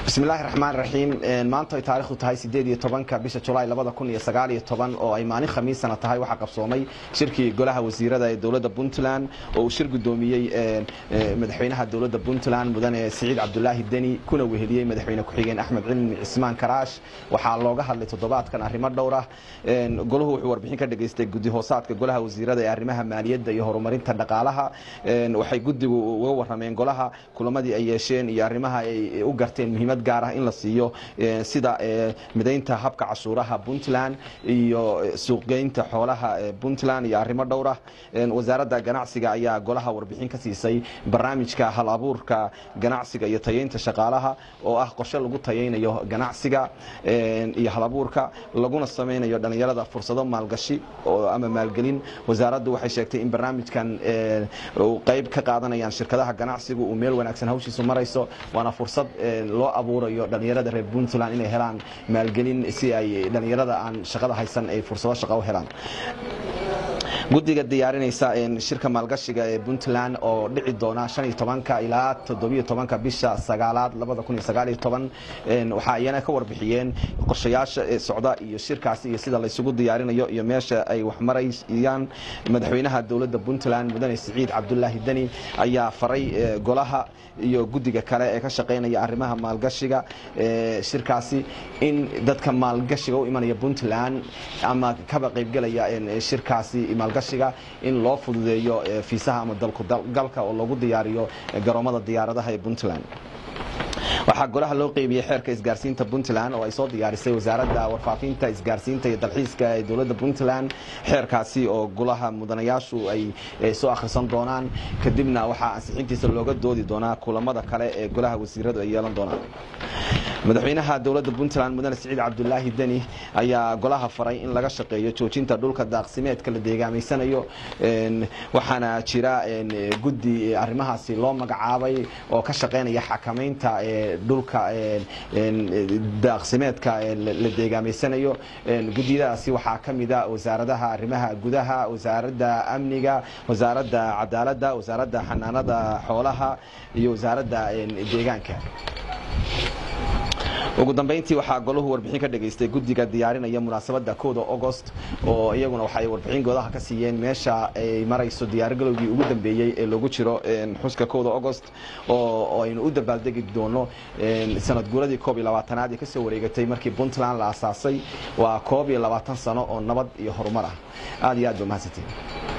bismillahi raxmaan raxiim maanta ay taarikhdu tahay sideed iyo tobanka bisha julaay labada kun iyo sagaal iyo toban oo ay maalin khamiisana tahay waxaa qabsoomay shirkii golaha wasiirada ee dowladda puntland oo uu shir gudoomiyey madaxweynaha dowladda puntland mudane siciid cabdulaahi deni kuna weheliyey madaxweyne ku-xigeen axmed cilmi cismaan karaash waxaa looga hadlay toddobaadkan arrimo dhowr ah golahu wuxuu warbixin ka dhageystay guddi hoosaadka golaha wasiirada ee arrimaha maaliyadda iyo horumarinta dhaqaalaha waxay guddigu uga warameen golaha kulamadii ay yeesheen iyo arrimaha ay u garteen muhiimad gaar ah in la siiyo sida midaynta habka cashuuraha puntland iyo suuqgeynta xoolaha puntland iyo arrimo dhowr ah wasaaradda ganacsiga ayaa golaha warbixin ka siisay barnaamijka hal abuurka ganacsiga iyo tayeynta shaqaalaha oo ah qorshe lagu tayeynayo ganacsiga iyo hal abuurka laguna samaynayo dhallinyarada fursado maalgashi ama maalgelin wasaaraddu waxay sheegtay in barnaamijkan qayb ka qaadanayaan shirkadaha ganacsigu uu meel wanaagsan hawshiisu marayso waana fursad loo abuurayo dhallinyarada reer puntland inay helaan maalgelin si ay dhallinyarada aan shaqada haysan ay fursado shaqa u helaan guddiga diyaarinaysa shirka maalgashiga ee puntland oo dhici doona ilaa todobiyotobanka bisha sagaalaad waxaa iyana ka warbixiyeen qorshayaasha socda iyo shirkaasi iyo sida laysugu diyaarinayo iyo meesha ay waxmarayaan madaxweynaha dowladda puntland mudane siciid cabdulaahi deni ayaa faray golaha iyo guddiga kale ee ka shaqaynaya arrimaha maalgashiga shirkaasi in dadka maalgashiga u imanaya puntland ama kaba qaybgelaya shirkaasi maalgashiga in loo fududeeyo fiisaha ama dalkugalka oo lagu diyaariyo garoomada diyaaradaha ee puntland waxaa golaha loo qeybiyey xeerka isgaarsiinta puntland oo ay soo diyaarisay wasaaradda warfaafinta isgaarsiinta iyo dalxiiska ee dowladda puntland xeerkaasi oo golaha mudanayaashu ay soo akhrisan doonaan kadibna waxaa ansixintiisa looga doodi doonaa kulamada kale ee golaha wasiiradu ay yeelan doonaan madaxweynaha dowladda puntland mudane siciid cabdulaahi deni ayaa golaha faray in laga shaqeeyo joojinta dhulka daaqsimeedka la deegaamaysanayo waxaana jira guddi arrimahaasi loo magacaabay oo ka shaqaynaya xakamaynta dhulka daaqsimeedka la deegaamaysanayo guddiyadaasi waxaa ka mida wasaaradaha arrimaha gudaha wasaaradda amniga wasaaradda cadaaladda wasaaradda xanaanada xoolaha iyo wasaaradda deegaanka ugu dambeyntii waxaa golahu warbixin ka dhageystay guddiga diyaarinaya munaasabadda kooda agost oo iyaguna waxay warbixin goodaha ka siiyeen meesha ay marayso diyaargalowgii ugu dambeeyey ee loogu jiro xuska kooda agost oo aynu u dabaaldegi doono sanad guuradii koob iyo labaatanaad ee kasoo wareegatay markii puntland la asaasay waa koob iyo labaatan sano oo nabad iyo horumar ah aad iyo aad ba mahadsantiin